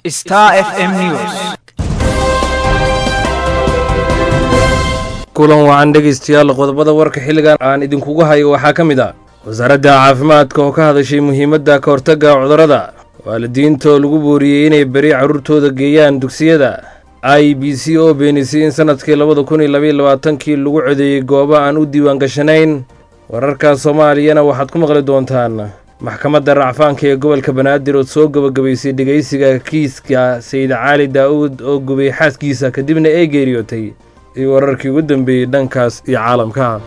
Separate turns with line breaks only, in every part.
Star FM News.
kulan wacan dhegaystayaal qodobada warka xilligan aan idinkugu hayo waxaa ka mid ah wasaaradda caafimaadka oo ka hadashay muhiimadda ka hortagga cudurrada waalidiinta oo lagu booriyey inay beri carruurtooda geeyaan dugsiyada i b c oo beenisay in sanadkii labada kun iyo labaiyo labaatankii lagu codeeyey goobo aan u diiwaan gashanayn wararka soomaaliyana waxaad ku maqli doontaan maxkamadda racfaanka ee gobolka banaadir oo soo gebagabaysay dhegaysiga kiiska sayid caali daa'uud oo gubay xaaskiisa kadibna ay geeriyootay iyo wararkii ugu dambeeyey dhankaas iyo caalamka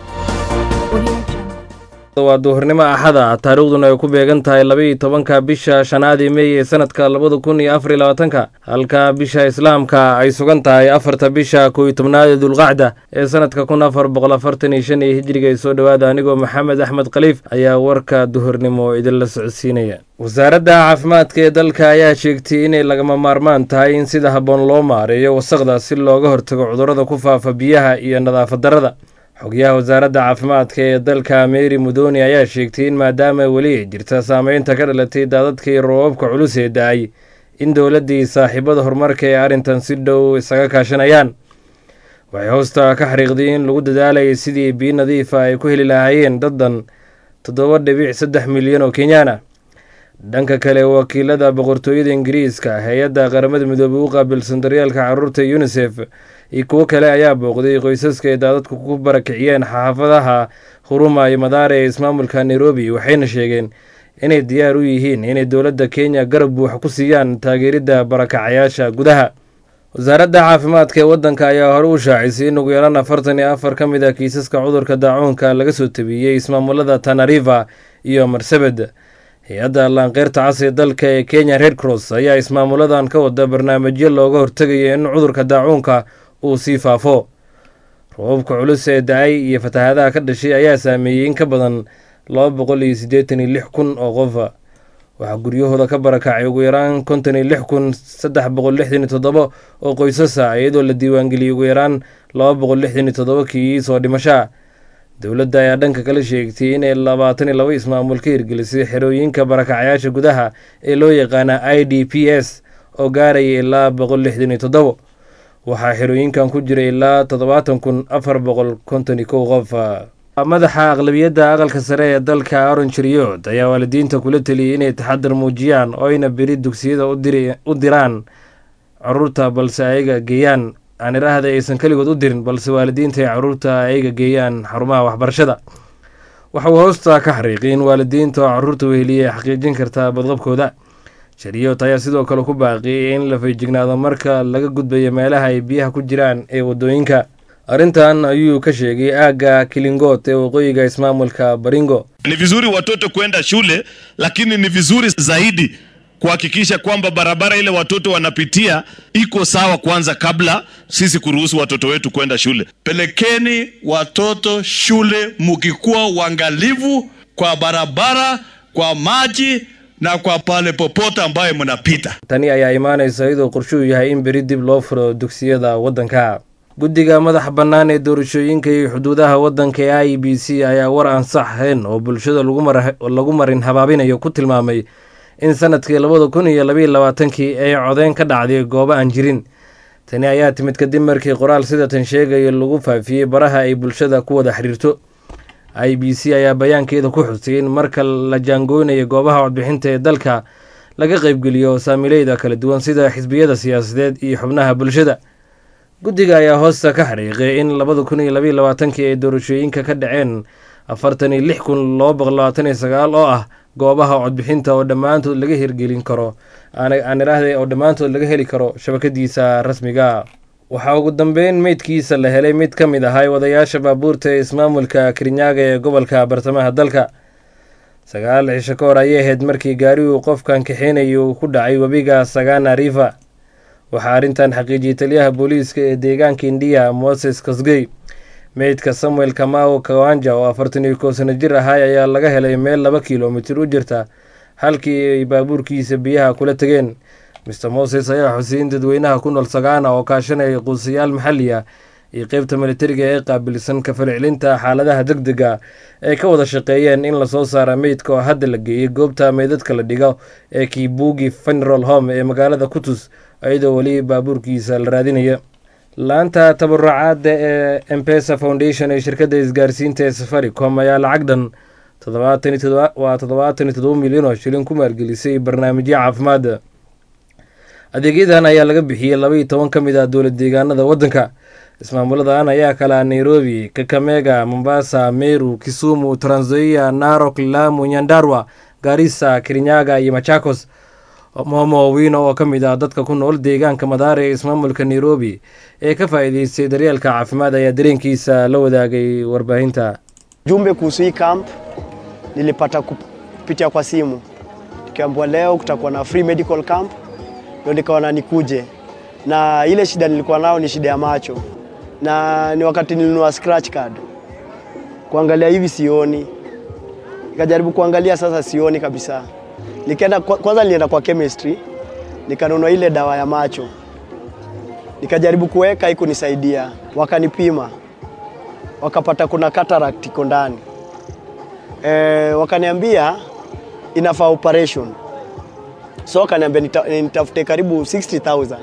waa duhurnimo axada taariikhduna ay ku beegan tahay labaiyo tobanka bisha shanaadii mey ee sanadka labada kun iyo afar iyo labaatanka halka bisha islaamka ay sugan tahay afarta bisha kow iyo tobnaad ee dulqacda ee sanadka kun afar boqol afartan iyo shan iyo hijriga ay soo dhowaada anigoo maxamed axmed khaliif ayaa warka duhurnimo idinla socodsiinaya wasaaradda caafimaadka ee dalka ayaa sheegtay inay lagama maarmaan tahay in sida habboon loo maareeyo wasaqda si looga hortago cudurrada ku faafa biyaha iyo nadaafad darrada xogyaha wasaaradda caafimaadka ee dalka meri mudoni ayaa sheegtay in maadaama weli ay jirta saameynta ka dhalatay daadadkii roobabka culus ee da-ay in dowladdii saaxiibada horumarka ee arrintan si dhow isaga kaashanayaan waxay hoosta ka xariiqday in lagu dadaalayay sidii biyo nadiifa ay ku heli lahaayeen daddan toddoba dhibic saddex milyan oo kenyaan ah dhanka kale wakiilada boqortooyada ingiriiska hay-adda qaramada midoobey u qaabilsan daryeelka carruurta unisef iyo kuwo kale ayaa booqday qoysaska ay daadadku ku barakiciyeen xaafadaha huruma iyo madaare ee ismaamulka nairobi waxayna sheegeen inay diyaar u yihiin inay dowladda kenya garab buuxa ku siiyaan taageeridda barakacayaasha gudaha wasaaradda caafimaadka ee waddanka ayaa hore u shaacisay in ugu yaraan afartan iyo afar ka mid ah kiisaska cudurka daacuunka laga soo tabiyey ismaamulada tanariva iyo marsabed hay-adda laanqeyrta cas ee dalka ee kenya red cross ayaa ismaamuladan ka wada barnaamijyo looga hortegayo in cudurka daacuunka uu sii faafo roobabka culus ee da-ay iyo fatahaadaha ka dhashay ayaa saameeyey in ka badan laba boqol iyo siddeetan iyo lix kun oo qof waxaa guryahooda ka barakacay ugu yaraan konton iyo lix kun saddex boqol lixdan iyo toddoba oo qoysasa iyadoo la diiwaangeliyey ugu yaraan laba boqol lixdan iyo toddoba kiis oo dhimashaa dowladda ayaa dhanka kale sheegtay inay labaatan iyo laba ismaamul ka hirgelisay xerooyinka barakacayaasha gudaha ee loo yaqaana i d p s oo gaaraya ilaa boqol lixdan iyo toddobo waxaa xerooyinkan ku jira ilaa toddobaatan kun afar boqol konton iyo kow qof madaxa aqlabiyadda aqalka sare ee dalka aron jeriyood ayaa waalidiinta kula teliyey inay taxadar muujiyaan oo ayna beri dugsiyada u diraan caruurta balse ayaga geeyaan aan idhaahda aysan keligood u dirin balse waalidiinta ay caruurta ayaga geeyaan xarumaha waxbarashada waxa uu hoosta ka xariiqay in waalidiinta oo caruurta weheliya ay xaqiijin kartaa badqabkooda shariyoot ayaa sidoo kale ku baaqiyay in la feejignaado marka laga gudbayo meelaha ay biyaha ku jiraan ee waddooyinka arrintan ayuu ka sheegay aagga kilingoot ee waqooyiga ismaamulka baringo
Ni vizuri watoto kwenda shule, lakini ni vizuri zaidi kuhakikisha kwamba barabara ile watoto wanapitia iko sawa kwanza, kabla sisi kuruhusu watoto wetu kwenda shule.
Pelekeni watoto shule mukikuwa uangalivu kwa barabara, kwa maji na kwa pale popote ambayo mnapita.
tani ayaa imaanaysa iyadoo qorshuhu yahay in beri dib loo furo dugsiyada waddanka guddiga madaxa bannaan ee doorashooyinka iyo xuduudaha waddanka ee i b c ayaa war aan sax ahayn oo bulshada lagu marin habaabinayo ku tilmaamay in sanadkii labada kun iyo labaiyo labaatankii ay codeyn ka dhacday goobo aan jirin tani ayaa timid kadib markii qoraal sidatan sheegayo lagu faafiyey baraha ay bulshada ku wada xiriirto i b c ayaa bayaankeeda ku xusay in marka la jaangooynayo goobaha codbixinta ee dalka laga qaybgeliyo saamileyda kala duwan sida xisbiyada siyaasadeed iyo xubnaha bulshada guddiga ayaa hoosta ka xariiqay in labada kun iyo labaiyo labaatankii ay doorashooyinka ka dhaceen afartan iyo lix kun laba boqol labaatan iyo sagaal oo ah goobaha codbixinta oo dhammaantood laga hirgelin karo aan idhaahday oo dhammaantood laga heli karo shabakadiisa rasmiga waxaa ugu dambeyn meydkiisa la helay mid ka mid ahay wadayaasha baabuurta ee ismaamulka kirinyaga ee gobolka bartamaha dalka sagaal cisho ka hor ayay ahayd markii gaariguu qofkan kaxeynayay uu ku dhacay webiga sagana river waxaa arrintan xaqiijiyey taliyaha booliiska ee deegaanka indiya moses kosgey meydka samuel kamao kawanja oo afartan iyo kow sano jir ahay ayaa laga helay meel laba kilomitir u jirta halkii ay baabuurkiisa biyaha kula tegeen mister moses ayaa xusay in dadweynaha ku nool sagaana oo kaashanaya quusayaal maxalli ah iyo qeybta militariga ee qaabilsan ka falcelinta xaaladaha deg dega ay ka wada shaqeeyeen in lasoo saara meydka oo hadda la geeyey goobta meydadka la dhigo ee kibugi funeral home ee magaalada kutus iyadoo weli baabuurkiisa la raadinaya laanta tabarucaadda ee empesa foundation ee shirkadda isgaarsiinta ee safaricom ayaa lacag dhan waa toddobaatan iyo todoba milyan oo shilin ku maalgelisay barnaamijyo caafimaad adeegyadan ayaa laga bixiyey laba iyo toban ka mid ah dowlad deegaanada waddanka ismaamuladan ayaa kalaa nairobi kakamega mombasa meru kisumu tranzoia narok lamu nyandarwa garissa kirinyaga iyo machakos momo wino oo ka mid ah dadka ku nool deegaanka madaare ee ismaamulka nairobi ee ka faa'iideystay daryeelka caafimaad ayaa dareenkiisa la wadaagay warbaahinta
jumbe kuhusu hii camp nilipata kupitia kwa simu, nikiambiwa leo kutakuwa na free medical camp, ndio nikaona nikuje, na ile shida nilikuwa nao ni shida ya macho, na ni wakati nilinunua scratch card, kuangalia hivi sioni, nikajaribu kuangalia sasa sioni kabisa. Nikaenda kwanza, nilienda kwa chemistry nikanunua ile dawa ya macho, nikajaribu kuweka, ikunisaidia, wakanipima wakapata kuna cataract iko ndani e, wakaniambia inafaa operation, so wakaniambia nita, nitafute karibu 60000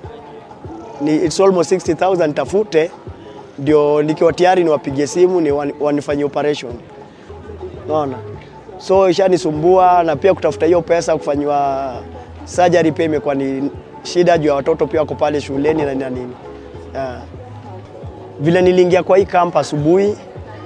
ni it's almost 60000 nitafute, ndio nikiwa tayari niwapigie simu ni wanifanyie operation, unaona. So ishanisumbua na pia kutafuta hiyo pesa kufanyiwa surgery pia imekuwa ni shida juu ya watoto pia wako pale shuleni na nini yeah. Vile niliingia kwa hii camp asubuhi,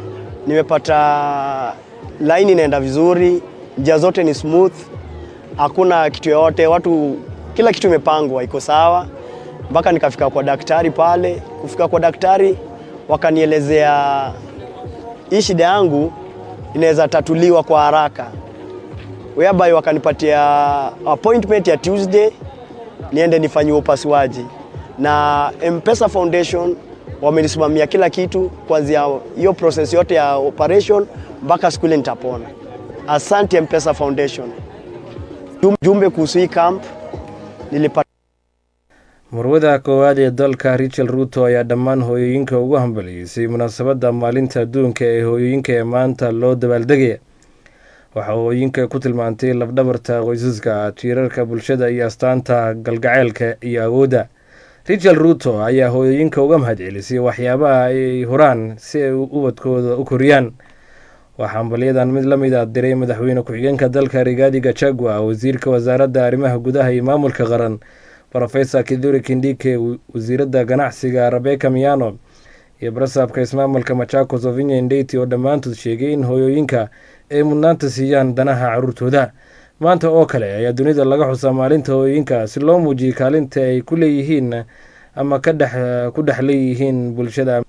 nimepata line inaenda vizuri, njia zote ni smooth, hakuna kitu yoyote, watu kila kitu imepangwa, iko sawa, mpaka nikafika kwa daktari pale. Kufika kwa daktari, wakanielezea hii shida yangu inaweza tatuliwa kwa haraka, whereby wakanipatia appointment ya Tuesday niende nifanyiwe upasuaji na M-Pesa Foundation wamenisimamia kila kitu kuanzia hiyo process yote ya operation mpaka siku ile nitapona. Asante M-Pesa Foundation. Jumbe kuhusu hii camp nilipata
murwada koowaad ee dalka richard ruto ayaa dhammaan hooyooyinka ugu hambaliyeysay munaasabadda maalinta adduunka ee hooyooyinka ee maanta loo dabaaldegaya waxaa hooyooyinka ku tilmaantay lafdhabarta qoysaska tiirarka bulshada iyo astaanta galgaceylka iyo awoodda richard ruto ayaa hooyooyinka uga mahadcelisay waxyaabaha ay huraan si ay ubadkooda u koriyaan waxaa hambalyadan mid la mid a diray madaxweyne ku-xigeenka dalka rigaadi gachagua wasiirka wasaaradda arrimaha gudaha iyo maamulka qaran rofesor kiduri kindike wasiiradda ganacsiga rebeka miano iyo barasaabka ismaamulka machakos ovinya indeti oo dhammaantood sheegay in hooyooyinka ay mudnaanta siiyaan danaha caruurtooda maanta oo kale ayaa dunida laga xusaa maalinta hooyooyinka si loo muujiyay kaalinta ay ku leeyihiin ama ka dhex ku dhex leeyihiin bulshada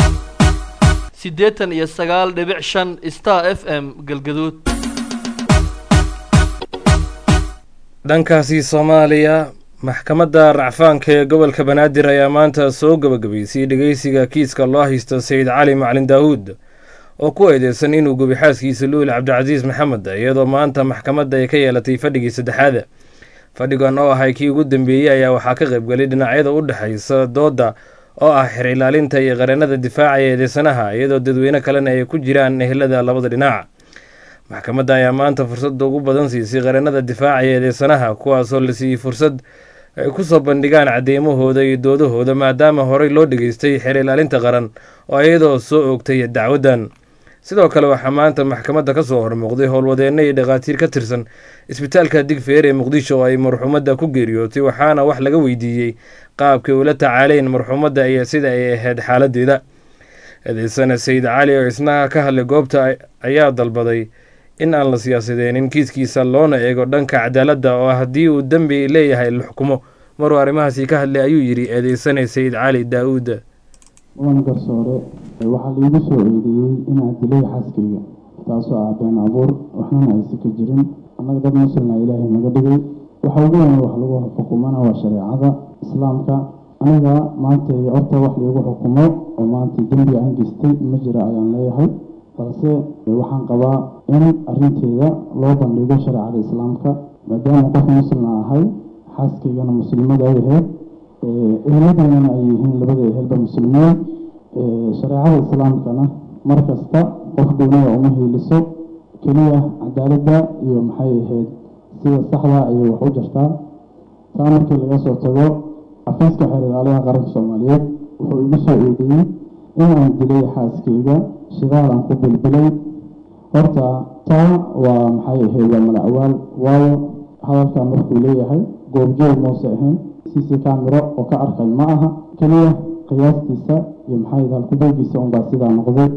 siddeetan iyo sagaal dhibic shan star f m galgaduud
dhankaasi soomaaliya maxkamadda racfaanka ee gobolka banaadir ayaa maanta soo gabagabaysay dhegeysiga kiiska loo haysto sayid cali macalin daawuud oo ku eedeysan inuu gubi xaaskiisa luul cabdicasiis maxamed iyadoo maanta maxkamadda ay ka yeelatay fadhigii saddexaada fadhigan oo ahay kii ugu dambeeyey ayaa waxaa ka qaybgalay dhinacyada u dhexaysa doodda oo ah xer ilaalinta iyo qareennada difaacaya eedeysanaha iyadoo dadweyne kalena ay ku jiraan ehelada labada dhinac maxkamadda ayaa maanta fursadda ugu badan siisay qareennada difaacaya eedeysanaha kuwaasoo la siiyey fursad ay ku soo bandhigaan caddeymahooda iyo doodahooda maadaama horey loo dhegeystay xer ilaalinta qaran oo iyadoo soo oogtay dacwaddan sidoo kale waxaa maanta maxkamadda ka soo hormuuqday howlwadeenno iyo dhakhaatiir ka tirsan isbitaalka digfeer ee muqdisho oo ay marxuumadda ku geeriyootay waxaana wax laga weydiiyey qaabkay ula tacaaleyn marxuumadda iyo sida ay ahayd xaaladeeda eedeysana sayid cali oo isna ka hadlay goobta ayaa dalbaday in aan la siyaasadeenin kiiskiisa loona eego dhanka cadaaladda oo haddii uu dembi leeyahay la xukumo maruu arrimahaasi ka hadlay ayuu yidhi eedeysana sayid cali daa-uud
mudan garsoore waxaa liigu soo eedeeyey inaan dilay xaaskayga taasoo ah been abuur waxnana aysa ka jirin annaga dad muslina ilaahay naga dhigay waxa ugu weyn wax lagu xukumana waa shareecada islaamka aniga maanta horta wax liigu xukumo oo maanta dembi aan geystay ma jira ayaan leeyahay balse waxaan qabaa in arrinteeda loo bandhigo shareecada islaamka maadaama qof muslina ahay xaaskaygana muslimada ay ahayd eheladaynana ay yihiin labada ehelba muslimiin shareecada islaamkana mar kasta qof gooniya uma hiiliso keliya cadaaladda iyo maxay ahayd sida saxda ayay wax u jirtaa taa markii laga soo tago xafiiska xeer ilaaliyaha qaranka soomaaliyeed wuxuu igu soo eedeeyey inaan dilay xaaskayga shidaal aan ku bilbilay horta taa waa maxay ahayd waa malacawaal waayo hadalkan markuu leeyahay goobjoog muuse ahayn cc camero oo ka arkay ma aha keliya qiyaastiisa iyo maxay ahayd halkubeegiisa unbaa sidaa noqday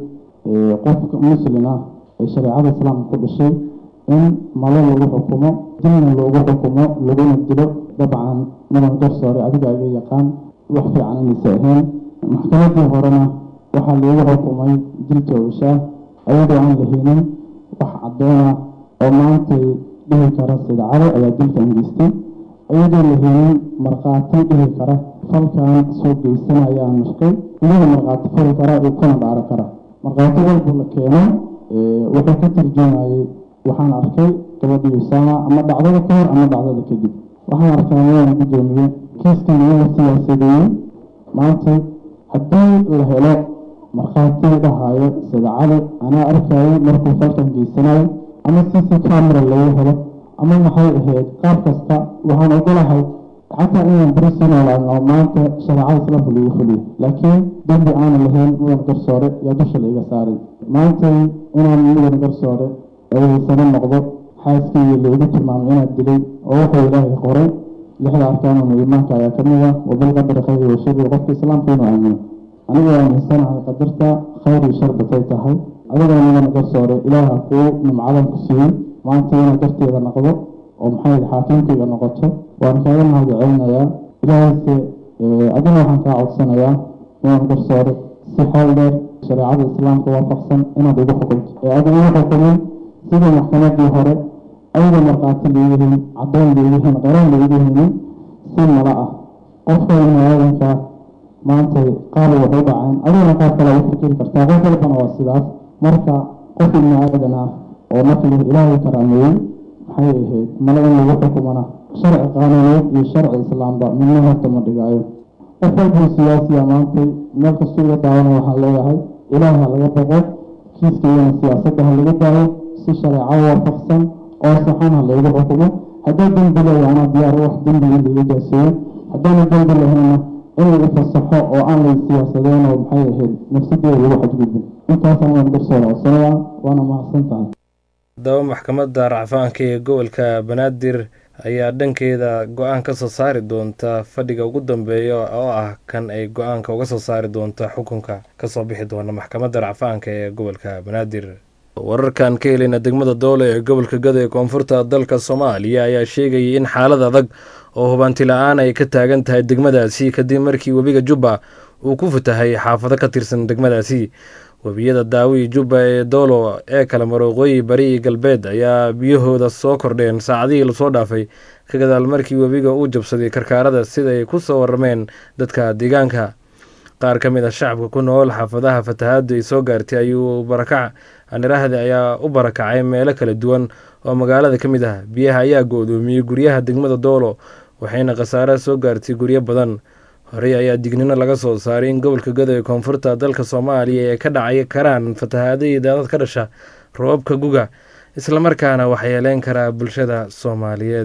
qofka muslin ah ee shareecada islaamka ku dhashay in malo lagu xukumo dilna loogu xukumo laguna dilo dabcan mudan garsoore adiga iga yaqaan wax fiican inaysa ahayn maxkamadii horena waxaa loogu xukumay dil toogashaa ayadoo aan lahaynin wax caddeena oo maantay dhihi kara sidacado ayaa dilkan geystay ayadoo lahaynin markhaati dhihi kara falkan soo geysanaya aan nashqay iyada markhaati fali kara uu kana dhaaro kara markhaati walba la keeno wuxuu ka tarjumayay waxaan arkay gabadhii usaama ama dhacdada ka hor ama dhacdada kadib waxaan arkaa inaan gudoomiye kiiskan iyaga siyaasadeeyey maanta haddii la helo markhaati dhahaayo sidacado anaa arkayay markuu falkan geysanayo ama cc camera lagu helo ama maxay ahayd qaab kasta waxaan ogolahay xataa inaan beri sii noolaano maanta shareecada islaamka lagu fuliyo laakiin dembi aanan lahayn mudan garsoore yaa dusha laiga saaray maantay inaan mudan garsoore eedaysano noqdo xaaskayga laigu tilmaamay inaad dilay oo wuxuu ilaahay qoray lixda arkaanuna iimaanka ayaa ka mid ah wabilqadari khayri washari qofka islaamka inuu aamino aniga waan hinsanahay qadarta khayr iyo shar batay tahay adigoo mudan garsoore ilaaha kuu nimcadan ku siiyey maanta inaad darteeda noqdo oo maxay xaakiimkayga noqoto waan kaaga mahadcelinayaa ilaahayse adina waxaan kaa codsanayaa mudan garsoore si xeel dheer shareecada islaamka waafaqsan inaad igu xukunto ee adiga igu xukumin sida maxkamadii hore ayada markhaati leeyihiin caddoon leeyihiin qaraan leeyihiin si mala ah qofka imaadanka maantay qaar wax u dhaceen adigana qaar kale u fikiri kartaa qof walbana waa sidaas marka qof ibni aadan ah oo markii ilaahay karaameeyey maxay ahayd male in lagu xukumana sharci qaanuuneed iyo sharci islaamba midna horta ma dhigaayo qof walbuu siyaasiya maantay meel kastuu iga daawano waxaan leeyahay ilaah ha laga baqo kiiskaygana siyaasadda ha laga daayo si shareeco waafaqsan oo saxan ha laygu xukumo haddii dembi leeya anaa diyaar wax dembi in laiga jaaseeyo haddaana dembi lahayna in lagu fasaxo oo aan lay siyaasadeen oo maxay ahayd nafsadeeda lagu xadgudbin intaasaan waan garsoora codsanayaa waana mahadsan tahay
haddaba maxkamadda racfaanka ee gobolka banaadir ayaa dhankeeda go-aan ka soo saari doonta fadhiga ugu dambeeya oo ah kan ay go-aanka uga soo saari doonta xukunka kasoo bixi doona maxkamadda racfaanka ee gobolka banaadir wararkan ka heleyna degmada doole ee gobolka gado ee koonfurta dalka soomaaliya ayaa sheegayay in xaalad adag oo hubanti la-aan ay ka taagan tahay degmadaasi kadib markii webiga jubba uu ku fatahay xaafado ka tirsan degmadaasi webiyada daawi jubba ee doolo ee kala marooqooyi bari iyo galbeed ayaa biyahooda soo kordheen saacadihii lasoo dhaafay ka gadaal markii webiga uu jabsaday karkaarada siday ku soo warrameen dadka deegaanka qaar ka mid ah shacabka ku nool xaafadaha fatahaadu ay soo gaartay ayuu barakac anirahda ayaa u barakacay meelo kala duwan oo magaalada ka mid ah biyaha ayaa go-doomiyey guryaha degmada doolo waxayna khasaare soo gaartay guryo badan horey ayaa dignino laga soo saaray in gobolka gado ee koonfurta dalka soomaaliya ay ka dhacay karaan fatahaadihii daadad ka dhasha roobabka guga islamarkaana waxyeeleyn karaa bulshada soomaaliyeed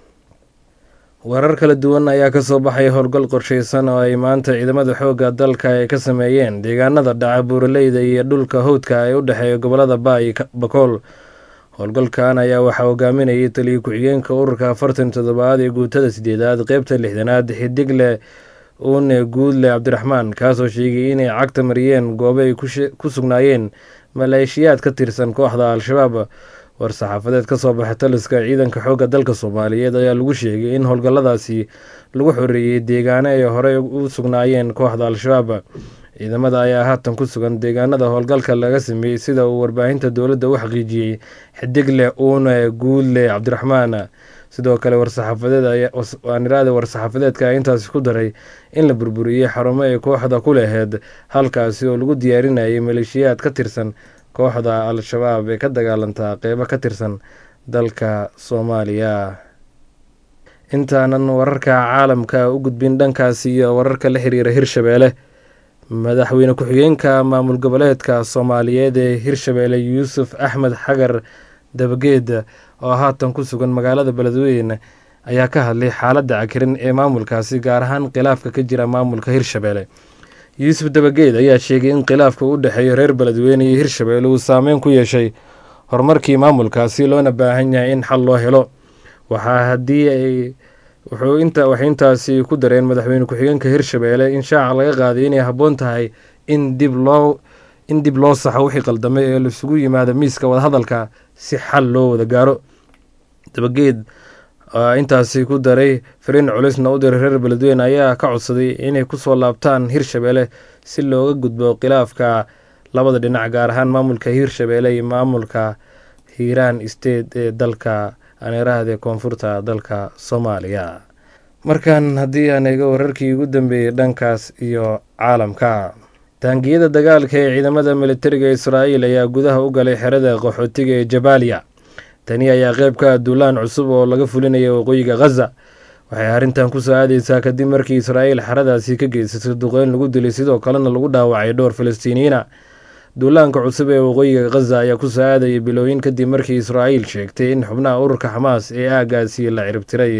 warar kala duwan ayaa kasoo baxay howlgal qorsheysan oo ay maanta ciidamada xoogga dalka ay ka sameeyeen deegaanada dhaca buuraleyda iyo dhulka howdka ee u dhexeeya gobolada baay bakool howlgalkan ayaa waxaa hogaaminayay taliya ku-xigeenka ururka afartan toddobaad ee guutada sideedaad qeybta lixdanaad xidigle uune guudle cabdiraxmaan kaasoo sheegay inay cagta mariyeen goobo ay ku sugnaayeen maleeshiyaad ka tirsan kooxda al-shabaab war-saxaafadeed ka soo baxay taliska ciidanka xoogga dalka soomaaliyeed ayaa lagu sheegay in howlgalladaasi lagu xoreeyey deegaano ay horey u sugnaayeen kooxda al-shabaab ciidamada ayaa haatan ku sugan deegaanada howlgalka laga sameeyey sida uu warbaahinta dowladda u xaqiijiyey xidigle uune guudle cabdiraxmaan sidoo kale warsaxaafadeedaniraada war-saxaafadeedka ayaa intaasi ku daray in la burburiyey xarumo ay kooxda ku laheyd halkaasi oo lagu diyaarinayay maleeshiyaad ka tirsan kooxda al-shabaab ee ka dagaalantaa qeybo ka tirsan dalka soomaaliya intaanan wararka caalamka u gudbin dhankaasi iyo wararka la xiriira hirshabeelle madaxweyne ku-xigeenka maamul goboleedka soomaaliyeed ee hirshabeelle yuusuf axmed xagar dabageed oo haatan ku sugan magaalada beledweyne ayaa ka hadlay xaaladda cakirin ee maamulkaasi gaar ahaan khilaafka ka jira maamulka hirshabeelle yuusuf dabageed ayaa sheegay in khilaafka u dhexeeya reer beledweyne iyo hirshabeelle uu saameyn ku yeeshay horumarkii maamulkaasi loona baahan yahay in xal loo helo waxaa haddii ay wuxuu inta waxay intaasi ku dareen madaxweyne ku-xigeenka hirshabeelle in shaaca laga qaaday inay habboon tahay in dib loo in dib loo saxo wixii qaldamay ee laisugu yimaado miiska wadahadalka si xal loo wada gaaro dabageed intaasi ku daray fariin culisna u diray reer beledweyne ayaa ka codsaday inay kusoo laabtaan hirshabeelle si looga gudbo khilaafka labada dhinac gaar ahaan maamulka hirshabeelle iyo maamulka hiiraan state ee dalka aneerahde koonfurta dalka soomaaliya markan haddii aan eego wararkii ugu dambeeyey dhankaas iyo caalamka taangiyada dagaalka ee ciidamada militariga israa'iil ayaa gudaha u galay xerada qaxootiga ee jabaaliya tani ayaa qeyb ka ah duulaan cusub oo laga fulinaya waqooyiga khaza waxay arrintan kusoo aadeysaa kadib markii israa'iil xeradaasi ka geysatay duqeyn lagu dilay sidoo kalena lagu dhaawacay dhowr falastiiniyiina duulaanka cusub ee waqooyiga khaza ayaa kusoo aadayay bilooyin kadib markii israa'iil sheegtay in xubnaha ururka xamaas ee aagaasi la ciribtiray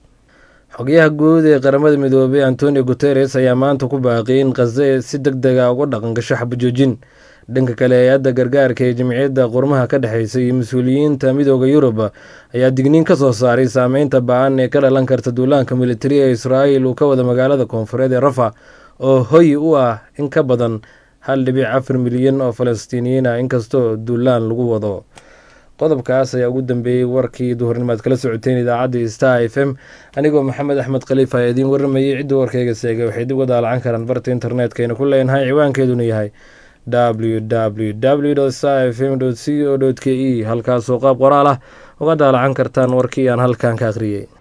xogyaha guud ee qaramada midoobay antonio guteres ayaa maanta ku baaqiyay in khaze si deg dega uga dhaqangasho xabajoojin dhanka kale hay-adda gargaarka ee jamciyadda qurmaha ka dhexeysa iyo mas-uuliyiinta midooda yurub ayaa digniin ka soo saaray saameynta ba-an ee ka dhalan karta duulaanka militari ee israa'iil uu ka wada magaalada koonfureed ee rafa oo hoy u ah in ka badan hal dhibic afar milyan oo falastiiniyiin ah inkastoo duulaan lagu wado qodobkaas ayaa ugu dambeeyey warkii duhurnimaad kala socoteen idaacadda star f m anigoo maxamed axmed khaliif ayaa idiin waramayay cidda warkayga seegay waxay dib uga daalacan karaan barta internetkayna ku leenahay ciwaankeeduna yahay w w w star f m c o k e halkaasoo qaab qoraal ah uga daalacan kartaan warkii aan halkan ka akhriyey